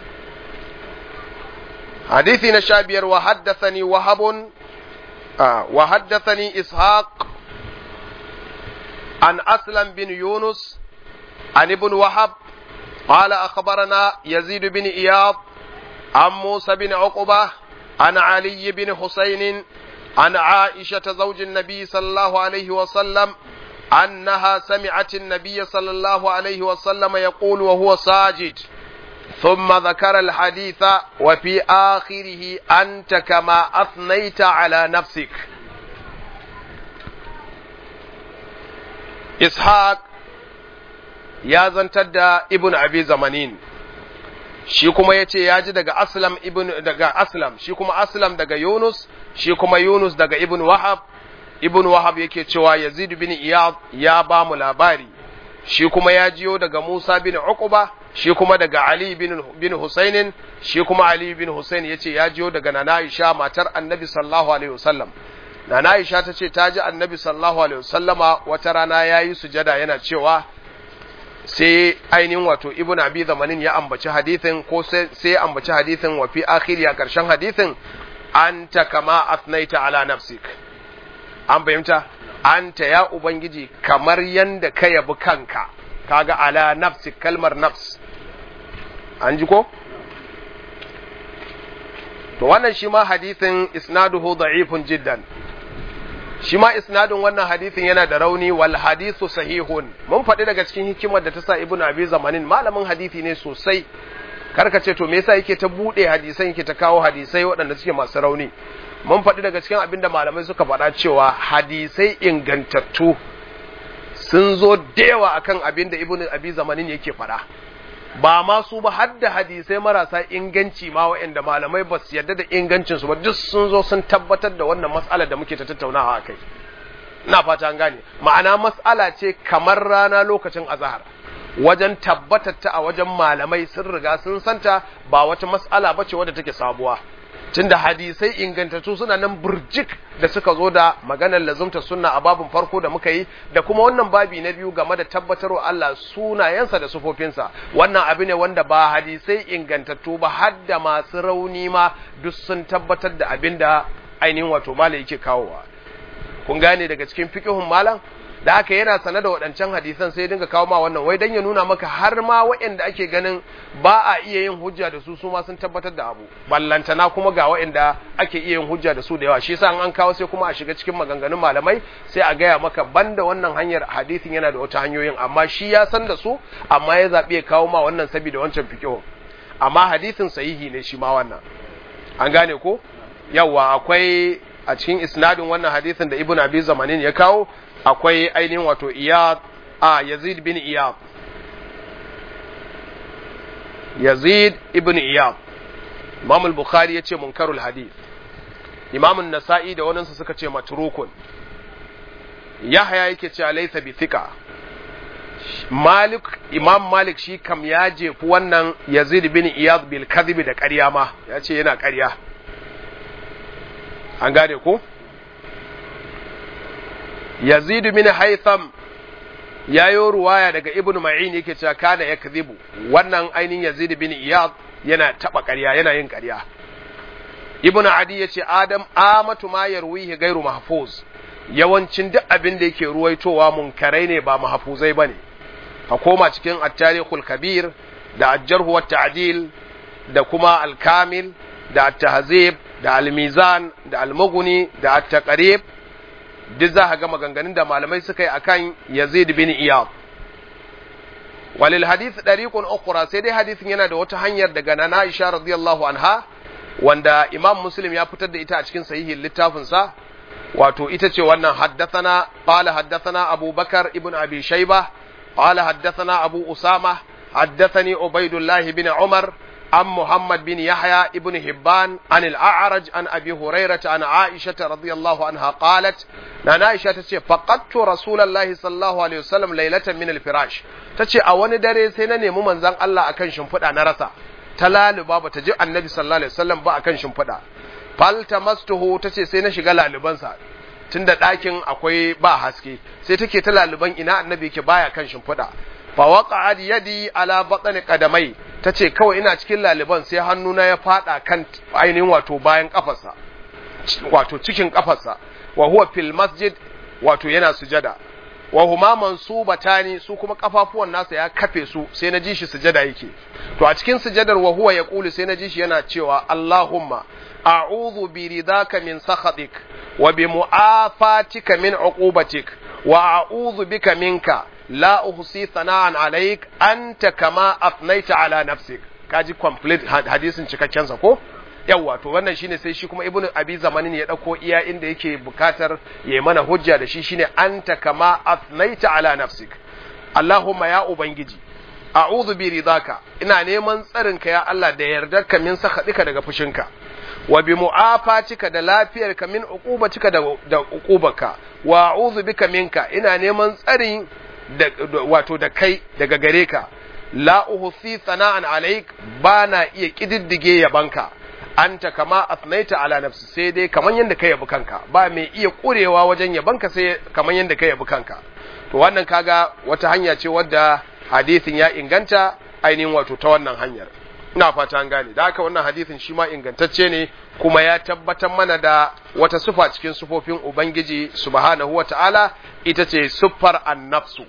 حديثي نشابير وحدثني وهب آه وحدثني إسحاق عن أسلم بن يونس عن ابن وهب قال أخبرنا يزيد بن إياض عن موسى بن عقبة عن علي بن حسين عن عائشة زوج النبي صلى الله عليه وسلم أنها سمعت النبي صلى الله عليه وسلم يقول وهو ساجد ثم ذكر الحديث وفي آخره أنت كما أثنيت على نفسك إسحاق ya zantar da ibn abi zamanin shi kuma ya ce ya ji daga aslam ibn daga aslam shi kuma aslam daga yunus shi kuma yunus daga ibn wahab ibn wahab yake cewa yazid bin iyad ya ba mu labari shi kuma ya jiyo daga musa bin uqba shi kuma daga ali bin bin husainin shi kuma ali bin husain yace ya jiyo daga nana aisha matar annabi sallallahu alaihi wasallam nana aisha ta ce ta ji annabi sallallahu alaihi wasallama wata rana yayi sujada yana cewa sai ainihin wato ibn abi zamanin ya ambaci hadithin ko sai ya ambaci hadithin wa fi akhiri a karshen hadithin anta kama asnaita ala nafsik an fahimta anta ya ubangiji kamar yanda ka yabi kanka kaga ala nafsik kalmar nafs an ji ko to wannan shi ma hadithin isnaduhu da'ifun jiddan shi ma isnadin wannan hadithin yana da rauni wal hadithu sahihun mun faɗi daga cikin hikimar da ta sa ibnu abi zamanin malamin hadithi ne sosai karka ce to me yasa yake ta bude hadisan yake ta kawo hadisai waɗanda suke masu rauni mun faɗi daga cikin abinda malamai suka faɗa cewa hadisai ingantattu sun zo da yawa akan abinda ibnu abi zamanin yake faɗa ba ma su ba har da hadisai marasa inganci ma waɗanda malamai ba su yarda da ingancin su ba duk sun zo sun tabbatar da wannan mas'alar da muke ta tattaunawa akai ina fata an gane ma'ana mas'ala ce kamar rana lokacin azhar wajen tabbatar ta a wajen malamai sun riga sun santa ba wata mas'ala bace wadda take sabuwa tunda hadisai ingantattu suna nan burjik da suka zo da maganar lazumta sunna a babin farko da muka yi da kuma wannan babi na biyu game da tabbatarwa Allah sunayensa da sufofinsa wannan abu ne wanda ba hadisai ingantattu ba har da masu rauni ma duk sun tabbatar da abin da ainihin wato malam yake kawowa kun gane daga cikin fiqhun malam da haka yana sane da waɗancan hadisan sai dinga kawo ma wannan wai dan ya nuna maka har ma waɗanda ake ganin ba a iya yin hujja da su su ma sun tabbatar da abu ballantana kuma ga waɗanda ake iya yin hujja da su da yawa shi yasa an kawo sai kuma a shiga cikin maganganun malamai sai a gaya maka banda wannan hanyar hadisin yana da wata hanyoyin amma shi ya san da su amma ya zaɓi ya kawo ma wannan saboda wancan fiqh amma hadisin sahihi ne shi ma wannan an gane ko yawa akwai a cikin isnadin wannan hadisin da ibnu abi zamanin ya kawo akwai ainihin wato iyad a yazid bin iyad yazid ibn iyad imam al-bukhari yace munkarul hadith imam an-nasa'i da waninsu suka ce matrukun yahya yake cewa laysa bi thiqa malik imam malik shi kam ya jefu wannan yazid bin iyad bil kadhib da ƙarya ma yace yana ƙarya an gane ko yazid bin haytham yayo ruwaya daga ibn ma'in yake cewa kana yakdhibu wannan ainihin yazid bin iyad yana taba ƙarya yana yin ƙarya ibn adi yace adam amatu ma yarwihi gairu mahfuz yawancin duk abin da yake ruwaitowa munkarai ne ba mahfuzai bane ka koma cikin at-tarikhul kabir da al-jarh wa ta'dil da kuma al-kamil da at-tahzib da al-mizan da al-mughni da at-taqrib duk za ka ga maganganun da malamai suka yi akan Yazid bin Iyad walil hadith dariqun ukhra sai dai hadisin yana da wata hanyar daga Nana Aisha radiyallahu anha wanda Imam Muslim ya fitar da ita a cikin sahihin littafin sa wato ita ce wannan haddathana qala haddathana Abu Bakar ibn Abi Shayba qala haddathana Abu Usama haddathani Ubaidullah bin Umar عن محمد بن يحيى ابن هبان عن الأعرج عن أبي هريرة عن عائشة رضي الله عنها قالت نانا عائشة تشي فقدت رسول الله صلى الله عليه وسلم ليلة من الفراش تشي أواني داري سيناني ممن زن الله أكن شنفدا نرسا تلال بابا تجي النبي صلى الله عليه وسلم با أكن شنفدا فالتمسته تشي سينا شغالا لبنسا tunda ɗakin akwai ba haske sai take ta laluban ina annabi yake baya kan shimfiɗa fa waqa'at yadi ala batni qadamai tace kawai ina cikin laliban sai hannuna ya fada kan ainihin wato bayan kafarsa wato cikin kafarsa wa huwa fil masjid wato yana sujada wa huma mansubatani su kuma kafafuwan nasa ya kafe su sai na ji shi sujada yake to a cikin sujadar wa huwa yaqulu sai na ji shi yana cewa Allahumma a'udhu bi ridaka min sakhatik wa bi mu'afatika min uqubatik wa a'udhu bika minka la uhsi sana'an alaik anta kama afnaita ala nafsik kaji complete hadisin cikakken sa ko yawa to wannan shine sai shi kuma ibnu abi zamanin ya dauko iya inda yake bukatar ya mana hujja da shi shine anta kama afnaita ala nafsik allahumma ya ubangiji a'udhu bi ridaka ina neman tsarinka ya Allah da yardarka min sakadika daga fushinka wa bi mu'afatika da lafiyarka min uqubatika da da uqubaka wa a'udhu bika minka ina neman tsarin wato da kai daga gare ka la uhsi sana'an alaik ba na iya kididdige yabanka anta kama asnaita ala nafsi sai dai kaman yanda ka yabi kanka ba mai iya kurewa wajen yabanka sai kaman yanda ka yabi kanka to wannan kaga wata hanya ce wadda hadisin ya inganta ainihin wato ta wannan hanyar ina fata an gane da haka wannan hadisin shi ma ingantacce ne kuma ya tabbatar mana da wata sufa cikin sufofin ubangiji subhanahu wata'ala ita ce siffar annafsu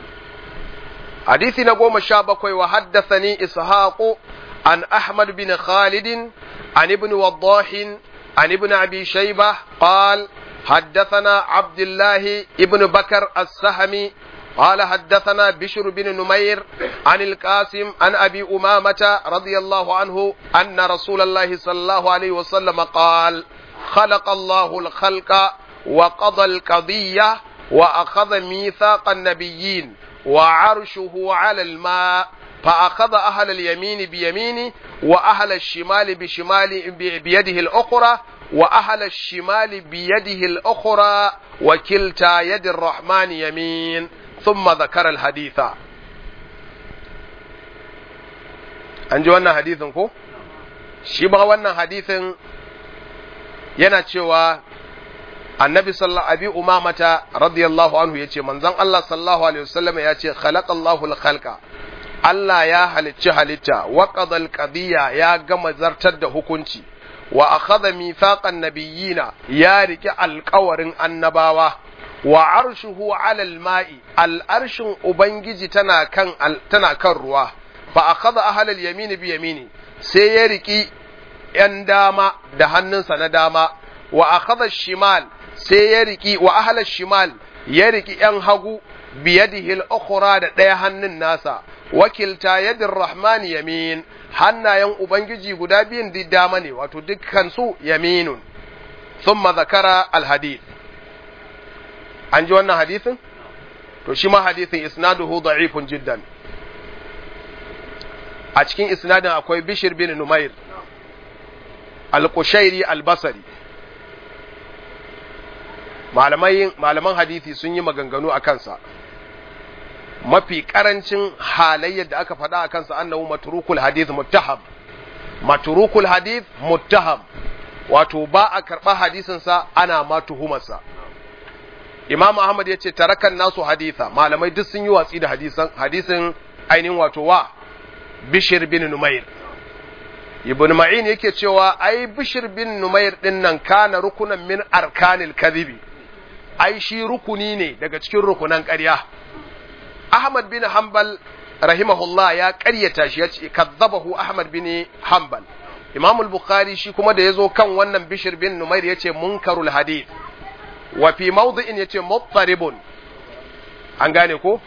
hadisi na goma sha bakwai wa haddathani ishaqu an ahmad bin khalid an ibn waddah an ibn abi shayba qal حدثنا عبد الله ابن بكر السهمي قال حدثنا بشر بن نمير عن القاسم عن أبي أمامة رضي الله عنه أن رسول الله صلى الله عليه وسلم قال خلق الله الخلق وقضى القضية وأخذ ميثاق النبيين وعرشه على الماء فأخذ أهل اليمين بيمينه وأهل الشمال بشمال بيده الأخرى وأهل الشمال بيده الأخرى وكلتا يد الرحمن يمين ثم ذكر الحديث an ji wannan hadithin ko shi ba wannan hadithin yana cewa annabi sallallahu abi umamata radiyallahu anhu yace manzon Allah sallallahu alaihi wasallam ya ce khalaqallahu al-khalqa Allah ya halicci halitta wa qadal qadiyya ya gama zartar da hukunci wa akhadha mithaqan nabiyina ya riki alƙawarin annabawa wa arshuhu ala al-ma'i al-arshin ubangiji tana kan tana kan ruwa fa akhadha ahla al-yamin bi yamini sai ya riki yan dama da hannunsa na dama wa akhadha shimal sai ya riki wa ahla shimal ya riki yan hagu biyadihi al-ukhra da ɗaya hannun nasa wakilta yadin rahman yamin hannayen ubangiji guda biyun dama ne wato dukkan su yaminun thumma zakara al-hadith an ji wannan hadithin to shi ma hadithin isnaduhu da'ifun jiddan a cikin isnadin akwai bishir bin numair al-qushairi al-basri malaman hadisi sun yi maganganu a kansa mafi karancin halayyar da aka faɗa a kansa annahu matrukul hadith muttaham matrukul hadith muttaham wato ba a karɓa hadisinsa ana ma tuhumarsa imam ahmad ya ce tarakan nasu haditha malamai duk sun yi watsi da hadisan hadisin ainihin wato wa bishir bin numair ibn ma'in yake cewa ai bishir bin numair din nan kana rukunan min arkanil kadhibi ai shi rukuni ne daga cikin rukunan ƙarya ahmad bin hanbal rahimahullah ya ƙaryata shi ya ce kazzabahu ahmad bin hanbal imam al-bukhari shi kuma da yazo kan wannan bishir bin numair yace munkarul hadith wa fi mawdi'in yace muttaribun an gane ko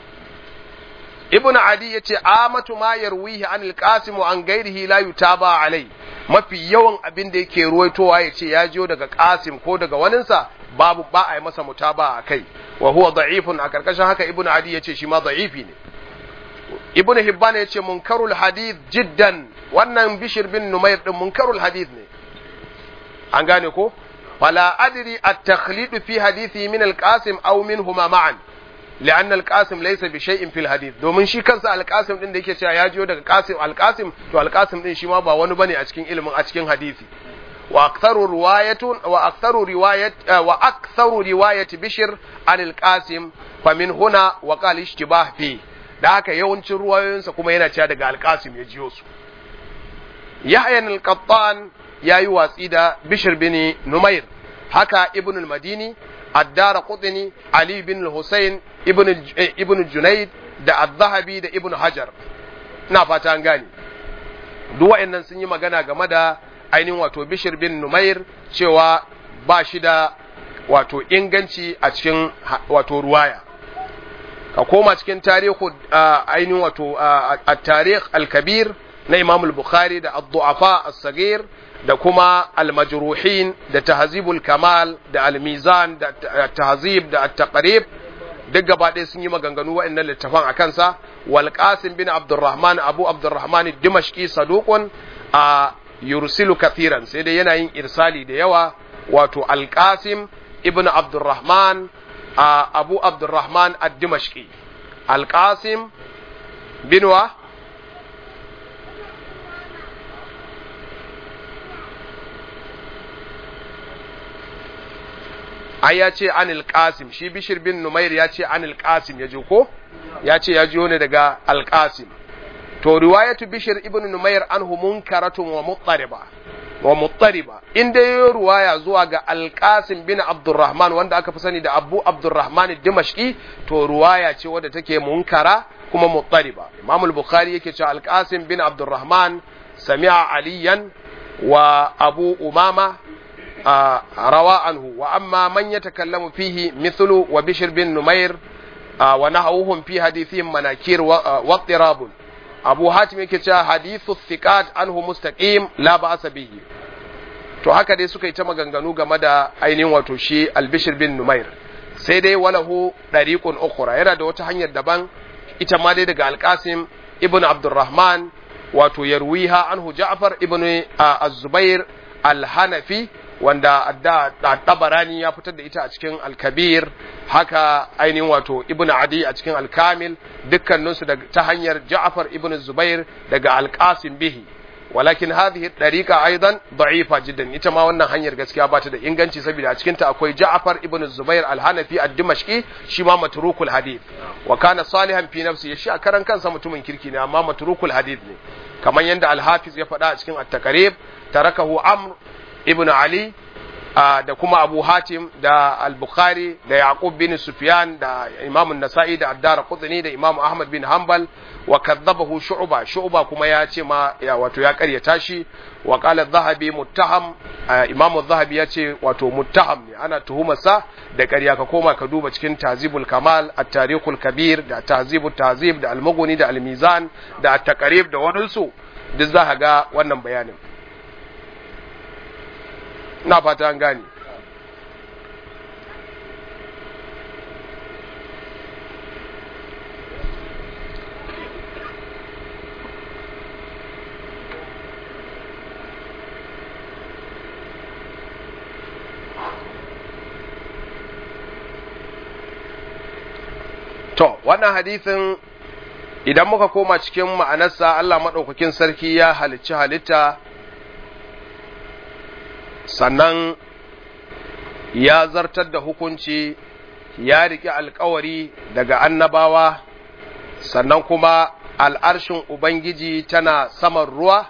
ibnu adi yace amatu ma yarwihi an al-qasim wa an ghairihi la yutaba alai mafi yawan abin da yake ruwaitowa yace ya jiyo daga qasim ko daga waninsa babu ba a yi masa mutaba a kai wa huwa da'ifun a karkashin haka ibnu adi yace shi ma da'ifi ne ibnu hibban yace munkarul hadith jiddan wannan bishir bin numair din munkarul hadith ne an gane ko fala adri at-takhlid fi hadithi min al-qasim aw minhuma ma'an لأن القاسم ليس بشيء في الحديث domin shi kansa alqasim din da yake cewa ya jiyo daga qasim alqasim to alqasim din shi ma ba wani bane a cikin ilimin a cikin hadisi wa aktharu riwayatun wa aktharu riwayat wa aktharu riwayat bishr an alqasim fa min huna wa qala ishtibah fi da haka yawancin ruwayoyinsa kuma yana cewa daga alqasim ya jiyo su yahya al-qattan yayi watsi da bishr bin numair haka ibn al-madini الدار قطني علي بن الحسين ابن ابن جنيد da al-zahabi da ibn hajar na fata an gane duk wa'annan sun yi magana game da ainihin wato bishir bin numair cewa ba shi da wato inganci a cikin wato ruwaya ka koma cikin tarihu ainihin wato at-tarikh al-kabir na imam al-bukhari da ad-du'afa as-sagir da kuma almajruhin da tahzibul kamal da almizan da tahzib da at-taqrib duk gaba ɗaya sun yi maganganu wa'annan littafan a kansa wal qasim bin abdurrahman abu abdurrahman dimashqi saduqun a yursilu kathiran sai dai yana yin irsali da yawa wato al qasim ibn abdurrahman a abu abdurrahman ad-dimashqi al qasim bin wa ai ya ce anil qasim shi bishir bin numair ya ce anil qasim ya ji ko ya ce ya jiyo ne daga al qasim to riwayatu bishir ibn numair anhu munkaratun wa muttariba wa muttariba in dai yayi ruwaya zuwa ga al qasim bin abdurrahman wanda aka fi sani da abu abdurrahman dimashqi to ruwaya ce wadda take munkara kuma muttariba imam al-bukhari yake cewa al qasim bin abdurrahman sami'a aliyan wa abu umama روى عنه وأما من يتكلم فيه مثل وبشر بن نمير ونحوهم في حديثهم مناكير واضطراب أبو حاتم يكتا حديث الثقات عنه مستقيم لا بأس به to haka dai suka yi ta maganganu game da ainihin wato shi albishir bin numair sai dai walahu ɗariƙun ukura yana da wata hanyar daban ita ma dai daga alƙasim ibn abdurrahman wato yarwiha anhu ja'far ibn az-zubair al-hanafi wanda tabarani ya fitar da ita a cikin alkabir haka ainihin wato ibn adi a cikin alkamil dukkaninsu ta hanyar ja'far ibn zubair daga alqasim bihi walakin hadhihi dariqa aidan da'ifa jiddan ita ma wannan hanyar gaskiya ba ta da inganci saboda a cikin ta akwai ja'far ibn zubair al-hanafi ad-dimashqi shi ma matrukul hadith wa kana salihan fi nafsi shi a karan kansa mutumin kirki ne amma matrukul hadith ne kamar yadda al-hafiz ya faɗa a cikin at-taqrib tarakahu amr ibn Ali da kuma Abu Hatim da Al-Bukhari da Yaqub bin Sufyan da Imam An-Nasa'i da Ad-Dar Qutni da Imam Ahmad bin Hanbal wa kadzabahu Shu'ba Shu'ba kuma ya ce ma ya wato ya karyata shi wa qala adh-Dhahabi muttaham Imam adh-Dhahabi ya ce wato muttaham ne ana tuhumarsa da ƙarya ka koma ka duba cikin Tazibul Kamal At-Tarikhul Kabir da Tazibut Tazib da Al-Mughni da Al-Mizan da At-Taqrib da waninsu duk za ka ga wannan bayanin na fata an gane wannan hadisin idan muka koma cikin ma'anarsa Allah maɗaukakin sarki ya halicci halitta sannan ya zartar da hukunci ya riƙe alkawari daga annabawa sannan kuma al'arshin Ubangiji tana saman ruwa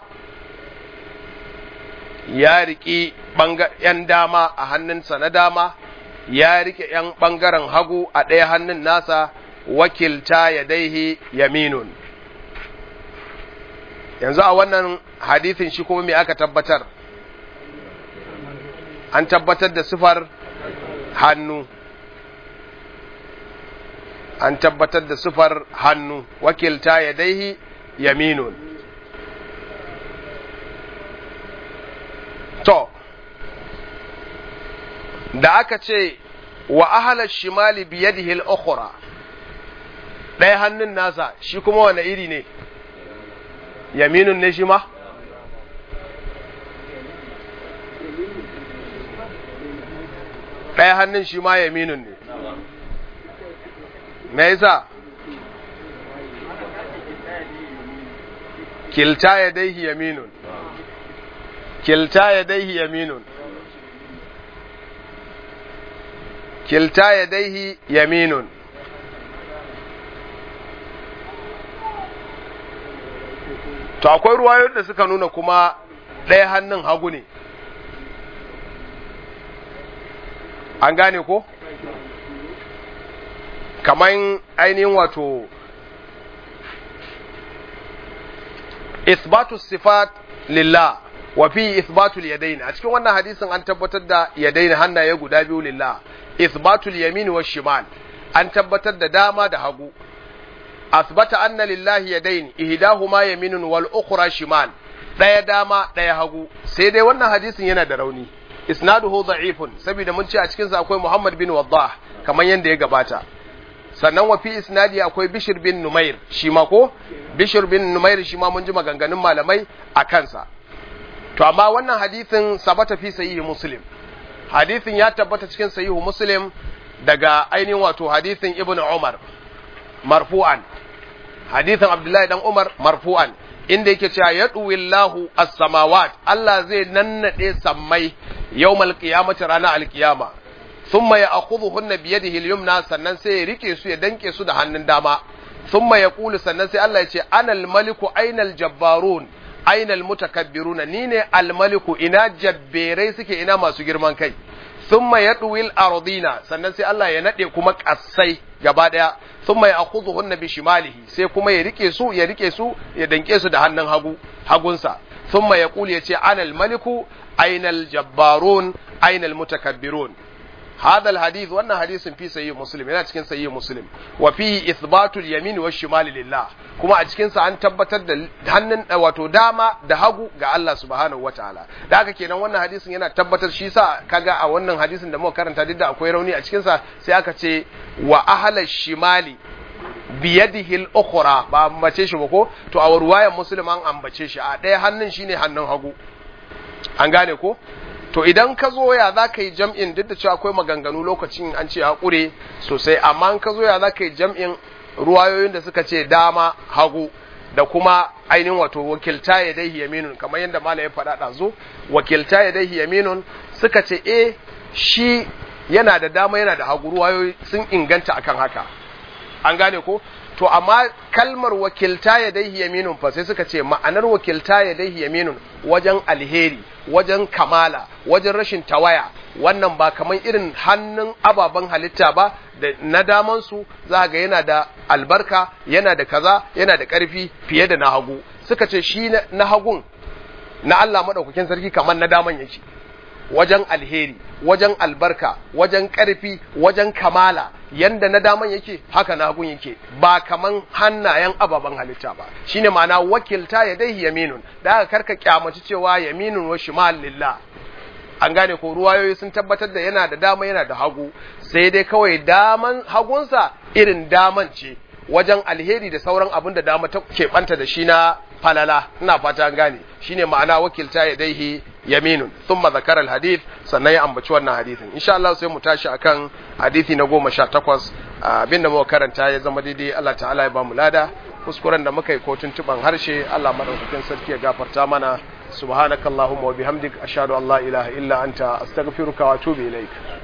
ya riƙi ‘yan dama a hannunsa na dama ya riƙe ‘yan ɓangaren hagu a ɗaya hannun nasa wakilta ya daihi yaminun yanzu a wannan hadithin shi kuma me aka tabbatar an tabbatar da sifar hannu an tabbatar da sifar hannu wakilta ya daihi yaminun to da aka ce wa ahalar shimali biyadihi al-ukhra ɗaya hannun nasa shi kuma wane iri ne yaminun ne shi ma ɗaya hannun shi ma yaminun ne me yasa kilta ya daihi yaminun kilta ya daihi yaminun kilta ya daihi yaminun to akwai ruwayoyin da suka nuna kuma ɗaya hannun hagu ne an gane ko kamar ainihin wato isbatu sifat lillah wa fi isbatul yadayn a cikin wannan hadisin an tabbatar da yadayn hannaye guda biyu lillah isbatul yamin wa shimal an tabbatar da dama da hagu asbata anna lillahi yadayn ihdahuma yaminun wal ukhra shimal daya dama daya hagu sai dai wannan hadisin yana da rauni isnaduhu da'ifun saboda mun ce a cikin sa akwai Muhammad bin Waddah kamar yanda ya gabata sannan wa fi isnadi akwai Bishr bin Numair shi ma ko Bishr bin Numair shi ma mun ji maganganun malamai a kansa to amma wannan hadisin sabata fi sahihi Muslim hadisin ya tabbata cikin sahihu Muslim daga ainihin wato hadisin Ibn Umar marfu'an hadisin Abdullahi dan Umar marfu'an inda yake cewa ya Allahu as-samawat Allah zai nannade sammai yawmal qiyamati ranar alkiyama thumma ya'khudhuhunna bi yadihi al-yumna sannan sai ya rike su ya danke su da hannun dama thumma yaqulu sannan sai Allah ya ce anal maliku ainal jabbarun ainal mutakabbiruna ni ne al-maliku ina jabberai suke ina masu girman kai thumma yadwil ardina sannan sai Allah ya nade kuma kassai gaba daya thumma ya'khudhuhunna bi shimalihi sai kuma ya rike su ya rike su ya danke su da hannun hagu hagunsa thumma yaqul yace anal maliku ainal jabbarun ainal mutakabbirun هذا الحديث وانا حديث في صحيح مسلم yana cikin sahih muslim wa fihi ithbatu al-yamin wa shimal lillah kuma a cikin sa an tabbatar da hannun wato dama da hagu ga Allah subhanahu wataala da haka kenan wannan hadisin yana tabbatar shi sa kaga a wannan hadisin da muka karanta duk da akwai rauni a cikin sa sai aka ce wa ahla shimali biyadihi al-ukhra ba ambace shi ba ko to a ruwayan muslim an ambace shi a ɗaya hannun shine hannun hagu an gane ko to idan ka zo ya za ka yi jam'in duk da cewa akwai maganganu lokacin an ce haƙure sosai amma ka zo ya za ka yi jam'in ruwayoyin da suka ce dama hagu da kuma ainihin wato wakilta ya dai yaminun kamar yadda mala ya faɗa ɗazu wakilta ya dai yaminun suka ce e shi yana da dama yana da hagu ruwayoyi sun inganta akan haka an gane ko to amma kalmar wakilta ya dai yaminun fa sai suka ce ma'anar wakilta ya dai yaminun wajen alheri wajen kamala wajen rashin tawaya wannan ba kamar irin hannun ababen halitta ba da na damansu za ga yana da albarka yana da kaza yana da ƙarfi fiye da na hagu suka ce shi na hagun na Allah maɗaukakin sarki kamar na daman yake wajen alheri wajen albarka wajen ƙarfi wajen kamala yanda na daman yake haka na hagun yake ba kaman hannayen ababen halitta ba shine ma'ana wakilta ya dai yaminun da aka karka kyamaci cewa yaminun wa shimal lillah an gane ko ruwayoyi sun tabbatar da yana da dama yana da hagu sai dai kawai daman hagunsa irin daman ce wajen alheri da sauran abin da dama ta keɓanta da shi na falala ina fata an gane shine ma'ana wakilta ya daihi yaminun thumma zakara al-hadith sannan ya ambaci wannan hadithin insha Allah sai mu tashi akan hadithi na 18 abinda muka karanta ya zama daidai Allah ta'ala ya ba mu lada kuskuren da muka yi ko tuntuban harshe Allah madaukakin sarki ya gafarta mana subhanakallahumma wa bihamdik ashhadu an la ilaha illa anta astaghfiruka wa atubu ilaik